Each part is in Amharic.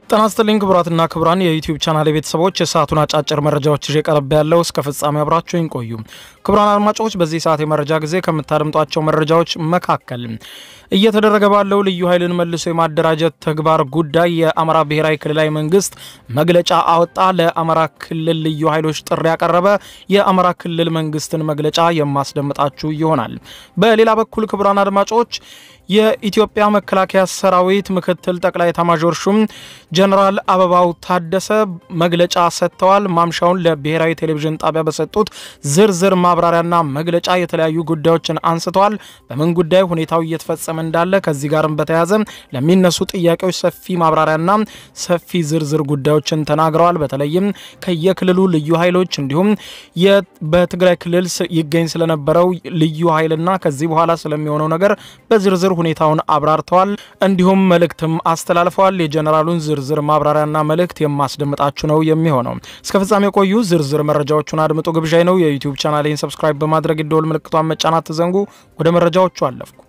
ጤና ይስጥልኝ ክቡራትና ክቡራን የዩቲዩብ ቻናል ቤተሰቦች የሰዓቱን አጫጭር መረጃዎች ይዤ ቀርብ ያለው እስከ ፍጻሜ አብራችሁኝ ቆዩ። ክቡራን አድማጮች በዚህ ሰዓት የመረጃ ጊዜ ከምታደምጧቸው መረጃዎች መካከል እየተደረገ ባለው ልዩ ኃይልን መልሶ የማደራጀት ተግባር ጉዳይ የአማራ ብሔራዊ ክልላዊ መንግስት መግለጫ አወጣ። ለአማራ ክልል ልዩ ኃይሎች ጥሪ ያቀረበ የአማራ ክልል መንግስትን መግለጫ የማስደምጣችሁ ይሆናል። በሌላ በኩል ክቡራን አድማጮች የኢትዮጵያ መከላከያ ሰራዊት ምክትል ጠቅላይ ኤታማዦር ሹም ጀነራል አበባው ታደሰ መግለጫ ሰጥተዋል። ማምሻውን ለብሔራዊ ቴሌቪዥን ጣቢያ በሰጡት ዝርዝር ማብራሪያና መግለጫ የተለያዩ ጉዳዮችን አንስተዋል። በምን ጉዳይ ሁኔታው እየተፈጸመ እንዳለ ከዚህ ጋርም በተያያዘ ለሚነሱ ጥያቄዎች ሰፊ ማብራሪያና ሰፊ ዝርዝር ጉዳዮችን ተናግረዋል። በተለይም ከየክልሉ ልዩ ኃይሎች እንዲሁም በትግራይ ክልል ይገኝ ስለነበረው ልዩ ኃይልና ከዚህ በኋላ ስለሚሆነው ነገር በዝርዝር ሁኔታውን አብራርተዋል። እንዲሁም መልእክትም አስተላልፈዋል። የጀነራሉን ዝርዝር ማብራሪያና መልእክት የማስደምጣችሁ ነው የሚሆነው። እስከ ፍጻሜ ቆዩ። ዝርዝር መረጃዎቹን አድምጡ ግብዣይ ነው። የዩቲዩብ ቻናሌን ሰብስክራይብ በማድረግ የደወል ምልክቷን መጫናት ትዘንጉ። ወደ መረጃዎቹ አለፍኩ።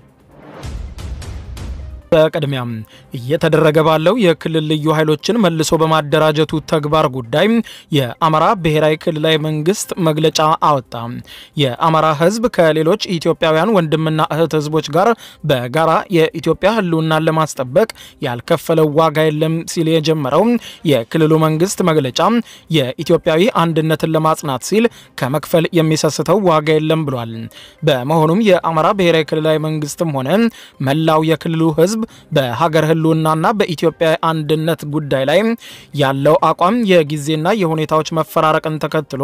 በቅድሚያም እየተደረገ ባለው የክልል ልዩ ኃይሎችን መልሶ በማደራጀቱ ተግባር ጉዳይ የአማራ ብሔራዊ ክልላዊ መንግስት መግለጫ አወጣ። የአማራ ሕዝብ ከሌሎች ኢትዮጵያውያን ወንድምና እህት ሕዝቦች ጋር በጋራ የኢትዮጵያ ሕልውናን ለማስጠበቅ ያልከፈለው ዋጋ የለም ሲል የጀመረው የክልሉ መንግስት መግለጫ የኢትዮጵያዊ አንድነትን ለማጽናት ሲል ከመክፈል የሚሰስተው ዋጋ የለም ብሏል። በመሆኑም የአማራ ብሔራዊ ክልላዊ መንግስትም ሆነ መላው የክልሉ ሕዝብ በሀገር ህልውናና በኢትዮጵያ አንድነት ጉዳይ ላይ ያለው አቋም የጊዜና የሁኔታዎች መፈራረቅን ተከትሎ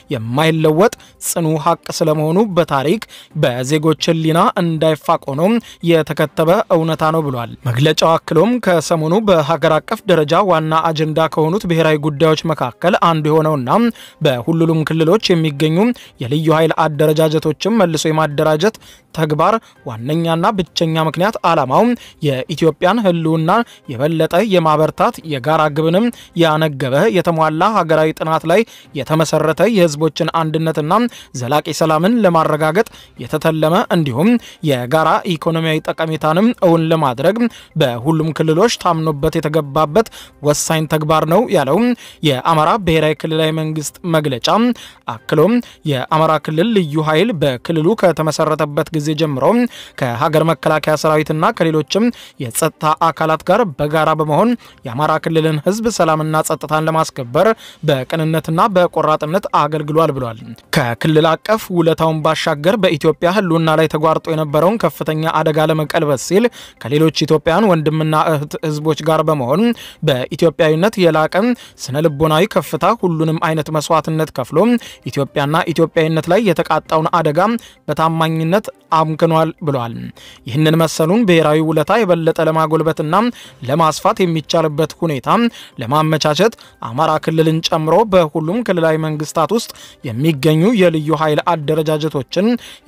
የማይለወጥ ጽኑ ሀቅ ስለመሆኑ በታሪክ በዜጎች ህሊና እንዳይፋቅ ሆኖ የተከተበ እውነታ ነው ብሏል። መግለጫው አክሎም ከሰሞኑ በሀገር አቀፍ ደረጃ ዋና አጀንዳ ከሆኑት ብሔራዊ ጉዳዮች መካከል አንዱ የሆነውና በሁሉም ክልሎች የሚገኙ የልዩ ኃይል አደረጃጀቶችን መልሶ የማደራጀት ተግባር ዋነኛና ብቸኛ ምክንያት ዓላማው የኢትዮጵያን ህልውና የበለጠ የማበርታት የጋራ ግብንም ያነገበ የተሟላ ሀገራዊ ጥናት ላይ የተመሰረተ የህዝቦችን አንድነትና ዘላቂ ሰላምን ለማረጋገጥ የተተለመ እንዲሁም የጋራ ኢኮኖሚያዊ ጠቀሜታንም እውን ለማድረግ በሁሉም ክልሎች ታምኖበት የተገባበት ወሳኝ ተግባር ነው ያለው የአማራ ብሔራዊ ክልላዊ መንግስት መግለጫ አክሎም የአማራ ክልል ልዩ ኃይል በክልሉ ከተመሰረተበት ጊዜ ጀምሮ ከሀገር መከላከያ ሰራዊትና ከሌሎችም የጸጥታ አካላት ጋር በጋራ በመሆን የአማራ ክልልን ህዝብ ሰላምና ጸጥታን ለማስከበር በቅንነትና በቆራጥነት አገልግሏል ብሏል። ከክልል አቀፍ ውለታውን ባሻገር በኢትዮጵያ ህልውና ላይ ተጓርጦ የነበረውን ከፍተኛ አደጋ ለመቀልበስ ሲል ከሌሎች ኢትዮጵያውያን ወንድምና እህት ህዝቦች ጋር በመሆን በኢትዮጵያዊነት የላቀ ስነ ልቦናዊ ከፍታ ሁሉንም አይነት መስዋዕትነት ከፍሎ ኢትዮጵያና ኢትዮጵያዊነት ላይ የተቃጣውን አደጋ በታማኝነት አምክኗል ብሏል። ይህንን መሰሉን ብሔራዊ ውለታ የበለጠ ለማጎልበትና ለማስፋት የሚቻልበት ሁኔታ ለማመቻቸት አማራ ክልልን ጨምሮ በሁሉም ክልላዊ መንግስታት ውስጥ የሚገኙ የልዩ ኃይል አደረጃጀቶችን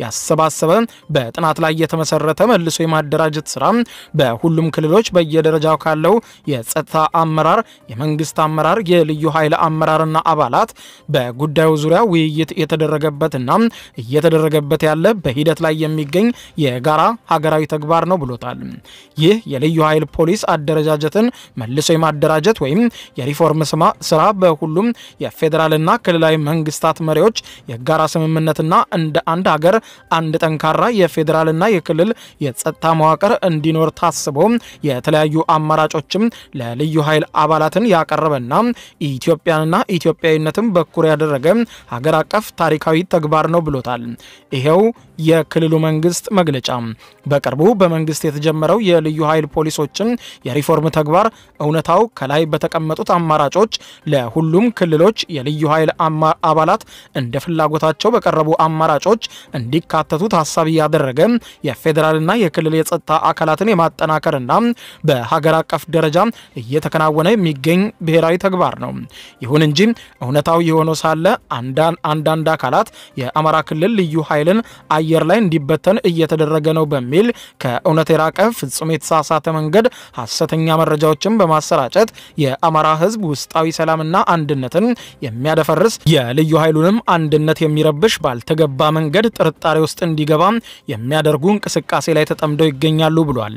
ያሰባሰበ በጥናት ላይ የተመሰረተ መልሶ የማደራጀት ስራ በሁሉም ክልሎች በየደረጃው ካለው የጸጥታ አመራር፣ የመንግስት አመራር፣ የልዩ ኃይል አመራርና አባላት በጉዳዩ ዙሪያ ውይይት የተደረገበትና እየተደረገበት ያለ በሂደት ላይ የሚገኝ የጋራ ሀገራዊ ተግባር ነው ብሎታል። ይህ የልዩ ኃይል ፖሊስ አደረጃጀትን መልሶ የማደራጀት ወይም የሪፎርም ስራ በሁሉም የፌዴራልና ክልላዊ መንግስታት መሪዎች የጋራ ስምምነትና እንደ አንድ ሀገር አንድ ጠንካራ የፌዴራልና የክልል የጸጥታ መዋቅር እንዲኖር ታስቦ የተለያዩ አማራጮችም ለልዩ ኃይል አባላትን ያቀረበና ኢትዮጵያንና ኢትዮጵያዊነትን በኩር ያደረገ ሀገር አቀፍ ታሪካዊ ተግባር ነው ብሎታል። ይሄው የክልሉ መንግስት መግለጫ በቅርቡ በመንግስት የተጀመረው የልዩ ኃይል ፖሊሶችን የሪፎርም ተግባር እውነታው ከላይ በተቀመጡት አማራጮች ለሁሉም ክልሎች የልዩ ኃይል አባላት እንደ ፍላጎታቸው በቀረቡ አማራጮች እንዲካተቱ ታሳቢ ያደረገ የፌዴራልና የክልል የጸጥታ አካላትን የማጠናከርና በሀገር አቀፍ ደረጃ እየተከናወነ የሚገኝ ብሔራዊ ተግባር ነው። ይሁን እንጂ እውነታው የሆነው ሳለ አንዳንድ አካላት የአማራ ክልል ልዩ ኃይልን አየር ላይ እንዲበተን እየተደረገ ነው በሚል ከእውነት የራቀ ፍጹም ፍጹም የተሳሳተ መንገድ ሐሰተኛ መረጃዎችን በማሰራጨት የአማራ ሕዝብ ውስጣዊ ሰላምና አንድነትን የሚያደፈርስ የልዩ ኃይሉንም አንድነት የሚረብሽ ባልተገባ መንገድ ጥርጣሬ ውስጥ እንዲገባ የሚያደርጉ እንቅስቃሴ ላይ ተጠምደው ይገኛሉ ብሏል።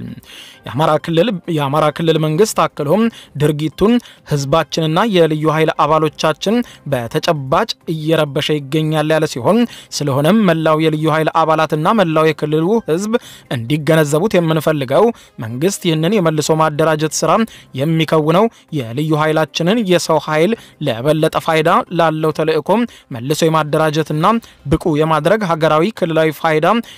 የአማራ ክልል መንግስት አክሎም ድርጊቱን ህዝባችንና የልዩ ኃይል አባሎቻችን በተጨባጭ እየረበሸ ይገኛል ያለ ሲሆን ስለሆነም መላው የልዩ ኃይል አባላትና መላው የክልሉ ህዝብ እንዲገነዘቡት የምንፈልገው መንግስት ይህንን የመልሶ ማደራጀት ስራ የሚከውነው የልዩ ኃይላችንን የሰው ኃይል ለበለጠ ፋይዳ ላለው ተልእኮም መልሶ የማደራጀትና ብቁ የማድረግ ሀገራዊ ክልላዊ ፋይዳ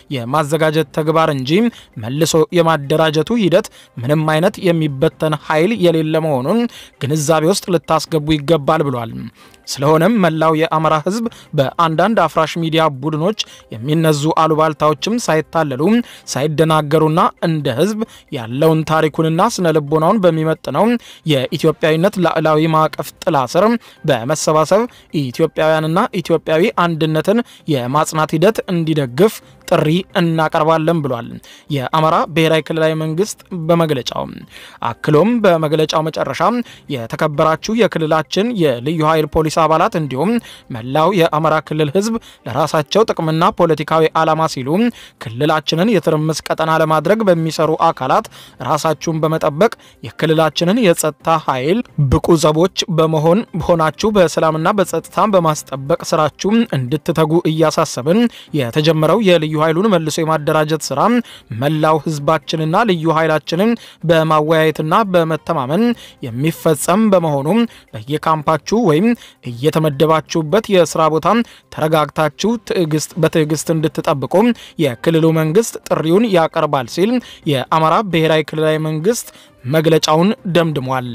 የማዘጋጀት ተግባር እንጂ መልሶ የማደራጀቱ ሂደት ምንም አይነት የሚበተን ኃይል የሌለ መሆኑን ግንዛቤ ውስጥ ልታስገቡ ይገባል ብሏል። ስለሆነም መላው የአማራ ህዝብ በአንዳንድ አፍራሽ ሚዲያ ቡድኖች የሚነዙ አሉባልታዎችም ሳይታለሉ ሳይደናገሩና እንደ ህዝብ ያለውን ታሪኩንና ስነ ልቦናውን በሚመጥነው የኢትዮጵያዊነት ላዕላዊ ማዕቀፍ ጥላ ስር በመሰባሰብ ኢትዮጵያውያንና ኢትዮጵያዊ አንድነትን የማጽናት ሂደት እንዲደግፍ ጥሪ እናቀርባለን ብሏል። የአማራ ብሔራዊ ክልላዊ መንግስት በመግለጫው አክሎም በመግለጫው መጨረሻ የተከበራችሁ የክልላችን የልዩ ኃይል ፖሊስ አባላት እንዲሁም መላው የአማራ ክልል ህዝብ ለራሳቸው ጥቅምና ፖለቲካዊ ዓላማ ሲሉ ክልላችንን የትርምስ ቀጠና ለማድረግ በሚሰሩ አካላት ራሳችሁን በመጠበቅ የክልላችንን የጸጥታ ኃይል ብቁ ዘቦች በመሆን ሆናችሁ በሰላምና በጸጥታ በማስጠበቅ ስራችሁ እንድትተጉ እያሳሰብን የተጀመረው የልዩ ኃይሉን መልሶ የማደራጀት ስራ መላው ህዝባችንና ልዩ ኃይላችንን በማወያየትና በመተማመን የሚፈጸም በመሆኑ በየካምፓችሁ ወይም እየተመደባችሁበት የስራ ቦታ ተረጋግታችሁ ትዕግስት በትዕግስት እንድትጠብቁ የክልሉ መንግስት ጥሪውን ያቀርባል ሲል የአማራ ብሔራዊ ክልላዊ መንግስት መግለጫውን ደምድሟል።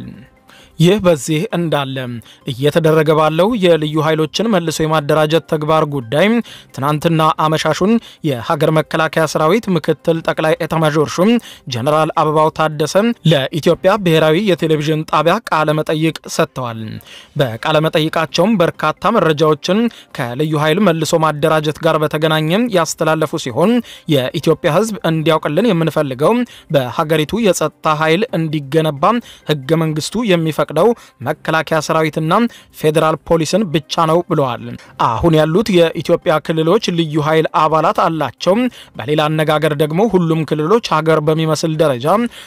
ይህ በዚህ እንዳለ እየተደረገ ባለው የልዩ ኃይሎችን መልሶ የማደራጀት ተግባር ጉዳይ ትናንትና አመሻሹን የሀገር መከላከያ ሰራዊት ምክትል ጠቅላይ ኤታማዦር ሹም ጀነራል አበባው ታደሰ ለኢትዮጵያ ብሔራዊ የቴሌቪዥን ጣቢያ ቃለ መጠይቅ ሰጥተዋል። በቃለ መጠይቃቸውም በርካታ መረጃዎችን ከልዩ ኃይል መልሶ ማደራጀት ጋር በተገናኘ ያስተላለፉ ሲሆን የኢትዮጵያ ሕዝብ እንዲያውቅልን የምንፈልገው በሀገሪቱ የጸጥታ ኃይል እንዲገነባ ህገ መንግስቱ የሚፈቅደው መከላከያ ሰራዊትና ፌዴራል ፖሊስን ብቻ ነው ብለዋል። አሁን ያሉት የኢትዮጵያ ክልሎች ልዩ ኃይል አባላት አላቸው። በሌላ አነጋገር ደግሞ ሁሉም ክልሎች ሀገር በሚመስል ደረጃ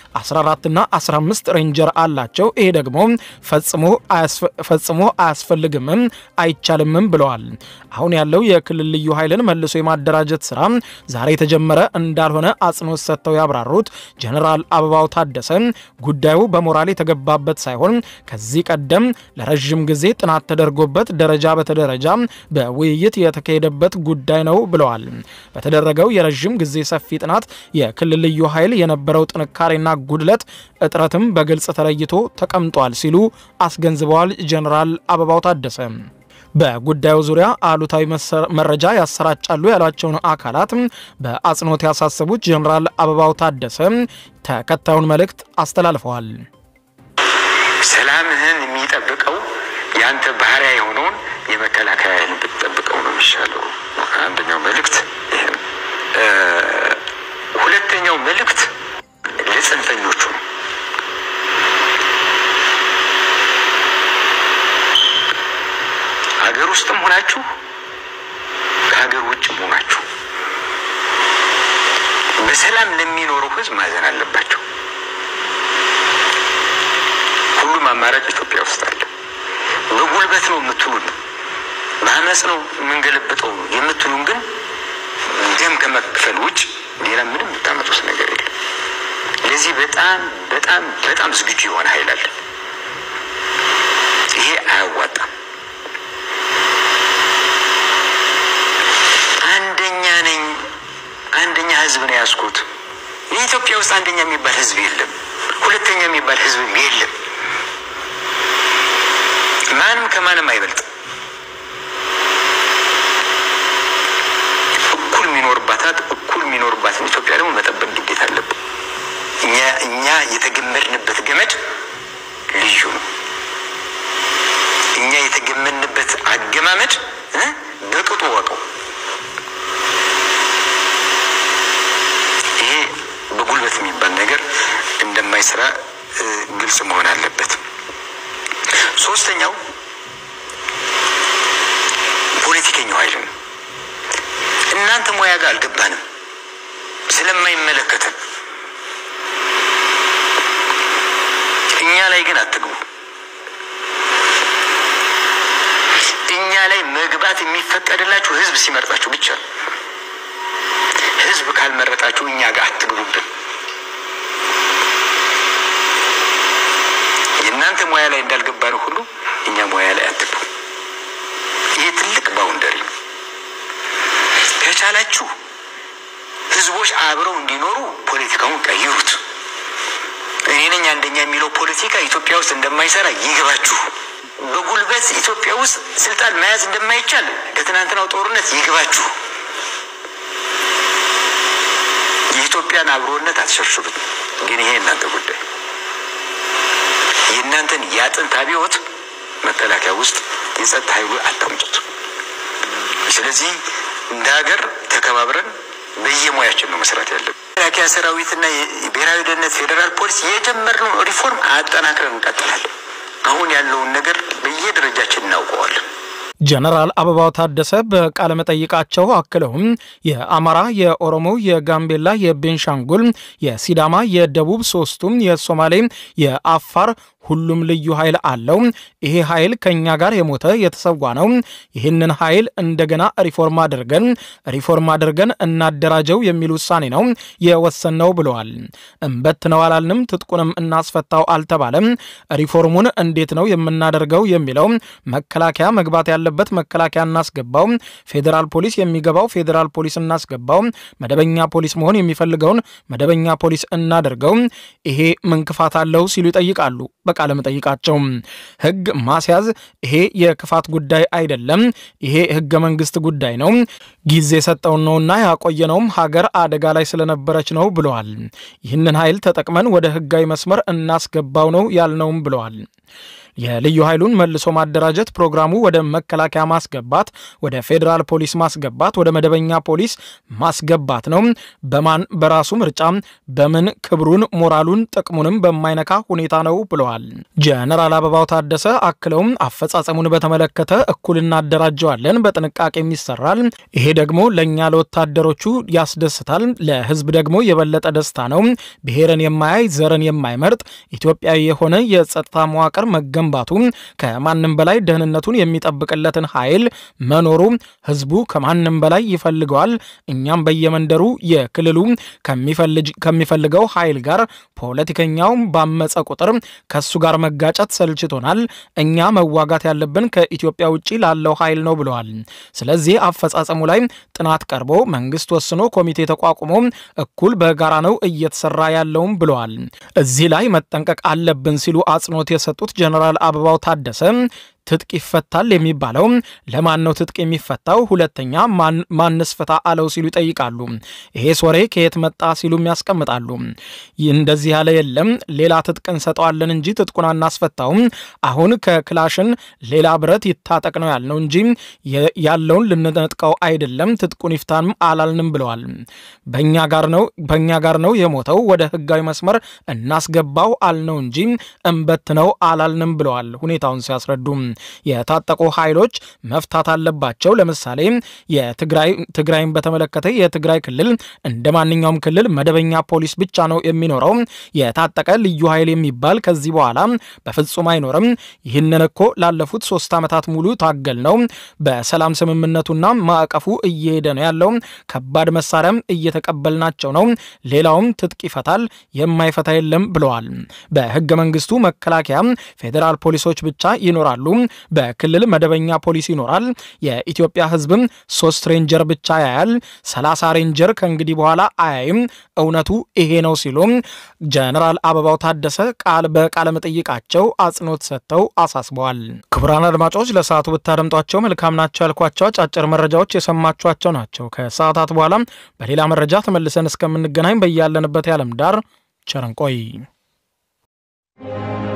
14ና 15 ሬንጀር አላቸው። ይሄ ደግሞ ፈጽሞ አያስፈልግምም አይቻልምም ብለዋል። አሁን ያለው የክልል ልዩ ኃይልን መልሶ የማደራጀት ስራ ዛሬ የተጀመረ እንዳልሆነ አጽንኦት ሰጥተው ያብራሩት ጀኔራል አበባው ታደሰ ጉዳዩ በሞራል የተገባበት ሳይሆን ከዚህ ቀደም ለረዥም ጊዜ ጥናት ተደርጎበት ደረጃ በተደረጃ በውይይት የተካሄደበት ጉዳይ ነው ብለዋል። በተደረገው የረዥም ጊዜ ሰፊ ጥናት የክልል ልዩ ኃይል የነበረው ጥንካሬና ጉድለት እጥረትም በግልጽ ተለይቶ ተቀምጧል ሲሉ አስገንዝበዋል። ጀኔራል አበባው ታደሰ በጉዳዩ ዙሪያ አሉታዊ መረጃ ያሰራጫሉ ያሏቸውን አካላት በአጽንኦት ያሳሰቡት ጀኔራል አበባው ታደሰ ተከታዩን መልእክት አስተላልፈዋል። ሰላምህን የሚጠብቀው የአንተ ባህሪያ የሆነውን የመከላከያ ኃይልን ብትጠብቀው ነው የሚሻለው። አንደኛው መልእክት ይሄ ነው። ሁለተኛው መልእክት ለጽንፈኞቹ ነው። ሀገር ውስጥም ሆናችሁ ከሀገር ውጭም ሆናችሁ በሰላም ለሚኖረው ሕዝብ ማዘን አለባቸው። ሁሉም አማራጭ ኢትዮጵያ ውስጥ አለ። በጉልበት ነው የምትሉን፣ በአመፅ ነው የምንገለብጠው ነው የምትሉን፣ ግን ደም ከመክፈል ውጭ ሌላ ምንም የምታመጡት ነገር የለም። ለዚህ በጣም በጣም በጣም ዝግጁ የሆነ ኃይል አለ። ይሄ አያዋጣም። አንደኛ ነኝ አንደኛ ህዝብ ነው ያዝኩት። የኢትዮጵያ ውስጥ አንደኛ የሚባል ህዝብ የለም። ሁለተኛ የሚባል ህዝብም የለም። ማንም ከማንም አይበልጥም። እኩል የሚኖርባታት እኩል የሚኖርባትን ኢትዮጵያ ደግሞ መጠበቅ ግዴታ አለብን። እኛ እኛ የተገመድንበት ገመድ ልዩ ነው። እኛ የተገመድንበት አገማመድ በቅጡ ወቀው። ይሄ በጉልበት የሚባል ነገር እንደማይሰራ ግልጽ መሆን አለበት። ሶስተኛው ፖለቲከኛው ኃይል ነው። እናንተ ሙያ ጋር አልገባንም ስለማይመለከተን እኛ ላይ ግን አትግቡ። እኛ ላይ መግባት የሚፈቀድላችሁ ህዝብ ሲመርጣችሁ ብቻ ነው። ህዝብ ካልመረጣችሁ እኛ ጋር አትግቡብን። የእናንተ ሙያ ላይ እንዳልገባን ሁሉ እኛ ሙያ ላይ አትግቡ። ይህ ትልቅ ባውንደሪ ነው። ከቻላችሁ ህዝቦች አብረው እንዲኖሩ ፖለቲካውን ቀይሩት። እኔ ነኝ አንደኛ የሚለው ፖለቲካ ኢትዮጵያ ውስጥ እንደማይሰራ ይግባችሁ። በጉልበት ኢትዮጵያ ውስጥ ስልጣን መያዝ እንደማይቻል ከትናንትናው ጦርነት ይግባችሁ። የኢትዮጵያን አብሮነት አትሸርሽሩት። ግን ይሄ እናንተ ጉዳይ የእናንተን የአጥንት አብዮት መከላከያ ውስጥ የጸጥታ ኃይሉ አታምጡት። ስለዚህ እንደ ሀገር ተከባብረን በየሙያችን ነው መስራት ያለብን። መከላከያ ሰራዊትና የብሔራዊ ደህንነት ፌዴራል ፖሊስ የጀመርነው ሪፎርም አጠናክረን እንቀጥላለን። አሁን ያለውን ነገር በየደረጃችን እናውቀዋለን። ጀነራል አበባው ታደሰ በቃለ መጠይቃቸው አክለውም የአማራ፣ የኦሮሞ፣ የጋምቤላ፣ የቤንሻንጉል፣ የሲዳማ፣ የደቡብ ሶስቱም፣ የሶማሌ፣ የአፋር ሁሉም ልዩ ኃይል አለው። ይሄ ኃይል ከኛ ጋር የሞተ የተሰዋ ነው። ይህንን ኃይል እንደገና ሪፎርም አድርገን ሪፎርም አድርገን እናደራጀው የሚል ውሳኔ ነው የወሰነው ብለዋል። እምበት ነው አላልንም፣ ትጥቁንም እናስፈታው አልተባለም። ሪፎርሙን እንዴት ነው የምናደርገው የሚለው መከላከያ መግባት ያለበት መከላከያ እናስገባው፣ ፌዴራል ፖሊስ የሚገባው ፌዴራል ፖሊስ እናስገባው፣ መደበኛ ፖሊስ መሆን የሚፈልገውን መደበኛ ፖሊስ እናደርገው። ይሄ ምን ክፋት አለው ሲሉ ይጠይቃሉ። ቃለ መጠይቃቸው ህግ ማስያዝ ይሄ የክፋት ጉዳይ አይደለም። ይሄ ህገ መንግስት ጉዳይ ነው። ጊዜ የሰጠውን ነውና ያቆየነውም ሀገር አደጋ ላይ ስለነበረች ነው ብለዋል። ይህንን ኃይል ተጠቅመን ወደ ህጋዊ መስመር እናስገባው ነው ያልነውም ብለዋል። የልዩ ኃይሉን መልሶ ማደራጀት ፕሮግራሙ ወደ መከላከያ ማስገባት፣ ወደ ፌዴራል ፖሊስ ማስገባት፣ ወደ መደበኛ ፖሊስ ማስገባት ነው። በማን በራሱ ምርጫ በምን ክብሩን፣ ሞራሉን፣ ጥቅሙንም በማይነካ ሁኔታ ነው ብለዋል። ጀነራል አበባው ታደሰ አክለውም አፈጻጸሙን በተመለከተ እኩል እናደራጀዋለን፣ በጥንቃቄም ይሰራል። ይሄ ደግሞ ለእኛ ለወታደሮቹ ያስደስታል፣ ለህዝብ ደግሞ የበለጠ ደስታ ነው። ብሔርን የማያይ ዘርን የማይመርጥ ኢትዮጵያዊ የሆነ የጸጥታ መዋቅር መገንባቱ ከማንም በላይ ደህንነቱን የሚጠብቅለትን ኃይል መኖሩ ህዝቡ ከማንም በላይ ይፈልገዋል። እኛም በየመንደሩ የክልሉ ከሚፈልገው ኃይል ጋር ፖለቲከኛው ባመፀ ቁጥር ከሱ ጋር መጋጨት ሰልችቶናል። እኛ መዋጋት ያለብን ከኢትዮጵያ ውጭ ላለው ኃይል ነው ብለዋል። ስለዚህ አፈጻጸሙ ላይ ጥናት ቀርቦ መንግስት ወስኖ ኮሚቴ ተቋቁሞ እኩል በጋራ ነው እየተሰራ ያለውም ብለዋል። እዚህ ላይ መጠንቀቅ አለብን ሲሉ አጽንኦት የሰጡት ጀነራል አበባው ታደሰ ትጥቅ ይፈታል የሚባለው ለማን ነው ትጥቅ የሚፈታው? ሁለተኛ ማንስ ፍታ አለው ሲሉ ይጠይቃሉ። ይሄስ ወሬ ከየት መጣ ሲሉም ያስቀምጣሉ። እንደዚህ ያለ የለም፣ ሌላ ትጥቅ እንሰጠዋለን እንጂ ትጥቁን አናስፈታውም። አሁን ከክላሽን ሌላ ብረት ይታጠቅ ነው ያልነው እንጂ ያለውን ልንነጥቀው አይደለም። ትጥቁን ይፍታንም አላልንም ብለዋል። በእኛ ጋር ነው በእኛ ጋር ነው የሞተው፣ ወደ ህጋዊ መስመር እናስገባው አልነው እንጂ እምበት ነው አላልንም ብለዋል። ሁኔታውን ሲያስረዱ የታጠቁ ኃይሎች መፍታት አለባቸው። ለምሳሌ ትግራይን በተመለከተ የትግራይ ክልል እንደ ማንኛውም ክልል መደበኛ ፖሊስ ብቻ ነው የሚኖረው። የታጠቀ ልዩ ኃይል የሚባል ከዚህ በኋላ በፍጹም አይኖርም። ይህንን እኮ ላለፉት ሶስት ዓመታት ሙሉ ታገል ነው። በሰላም ስምምነቱና ማዕቀፉ እየሄደ ነው ያለው። ከባድ መሳሪያም እየተቀበልናቸው ነው። ሌላውም ትጥቅ ይፈታል፣ የማይፈታ የለም ብለዋል። በህገ መንግስቱ መከላከያ፣ ፌዴራል ፖሊሶች ብቻ ይኖራሉ። በክልል መደበኛ ፖሊስ ይኖራል። የኢትዮጵያ ህዝብም ሶስት ሬንጀር ብቻ ያያል። ሰላሳ ሬንጀር ከእንግዲህ በኋላ አያይም። እውነቱ ይሄ ነው ሲሉ ጀነራል አበባው ታደሰ ቃል በቃለ መጠይቃቸው አጽንኦት ሰጥተው አሳስበዋል። ክቡራን አድማጮች ለሰዓቱ ብታደምጧቸው መልካም ናቸው ያልኳቸው አጫጭር መረጃዎች የሰማችኋቸው ናቸው። ከሰዓታት በኋላ በሌላ መረጃ ተመልሰን እስከምንገናኝ በያለንበት የዓለም ዳር ቸር እንቆይ።